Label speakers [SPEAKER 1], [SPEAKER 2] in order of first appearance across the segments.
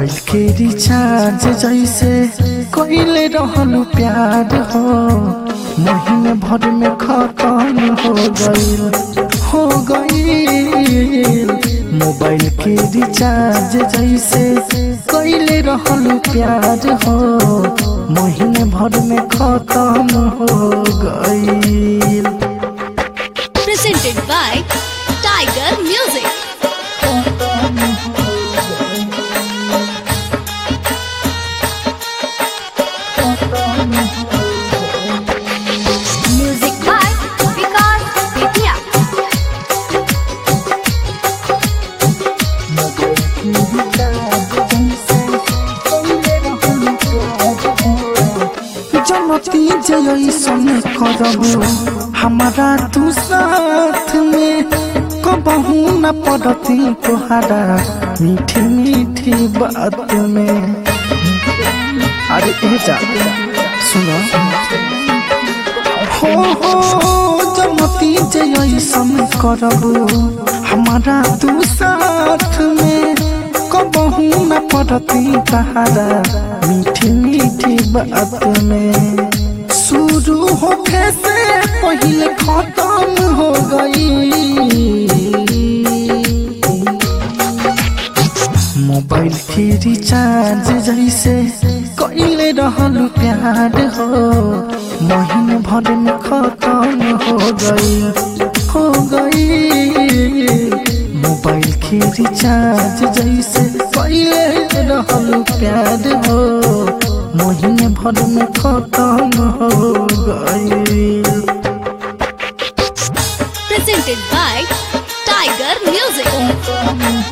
[SPEAKER 1] Mobile के recharge जैसे कइले रहलू प्यार हो महीने भर में खत्म हो गईल हो गईल मोबाइल के रिचार्ज जैसे कइले रहलू प्यार हो महीने भर में खत्म हो गईल
[SPEAKER 2] presented by Tiger Music. Music by Vikas Bethia.
[SPEAKER 1] जनती जैसन करबू हमारा तू साथ में कबहू न पड़ती तोहरा मीठी मीठी बात में अरे ए जा सुनो हो हो जनती जैसन करबू हमारा तू साथ में कबहू न पड़ती तोहरा मीठी मीठी बात में शुरू होखे से पहले खत्म हो गई मोबाइल के रिचार्ज जैसे कइले रहल प्यार हो महीने भर में खत्म हो गई हो गई मोबाइल के रिचार्ज जैसे कइले रहल प्यार हो महीने भर में खत्म हो गई
[SPEAKER 2] Presented by Tiger Music.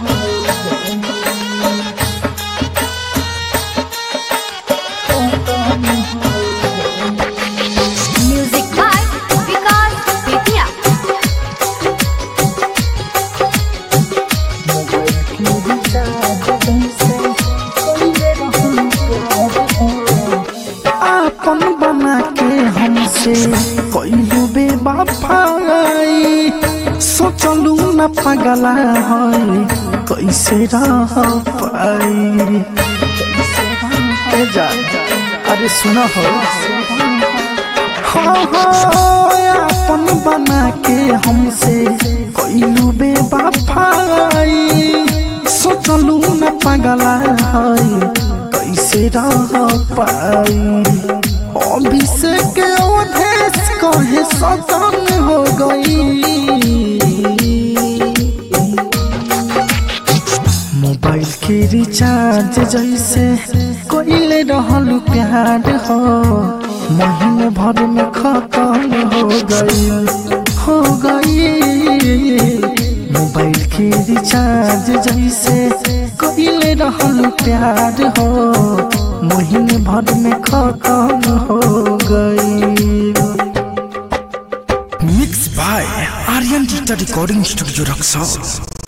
[SPEAKER 2] Music by Vikas Bethia.
[SPEAKER 1] आपन बना के हमसे कइलू बेवफाई सोचलू न पगला है कैसे रह पाई ए जा अरे सुना हो हाँ हाँ अपन बना के हमसे कइलू बेवफाई सोचलू न पगला है कैसे रह पाई अभिषेक अवधेश कहे सतन हो गई मोबाइल के रिचार्ज जैसे कइले रहल प्यार हो महीने भर में खत्म हो गई हो गई मोबाइल के रिचार्ज जैसे कइले रहल प्यार हो महीने भर में खत्म हो गई
[SPEAKER 3] mix by Aryan digital recording studio Raxaul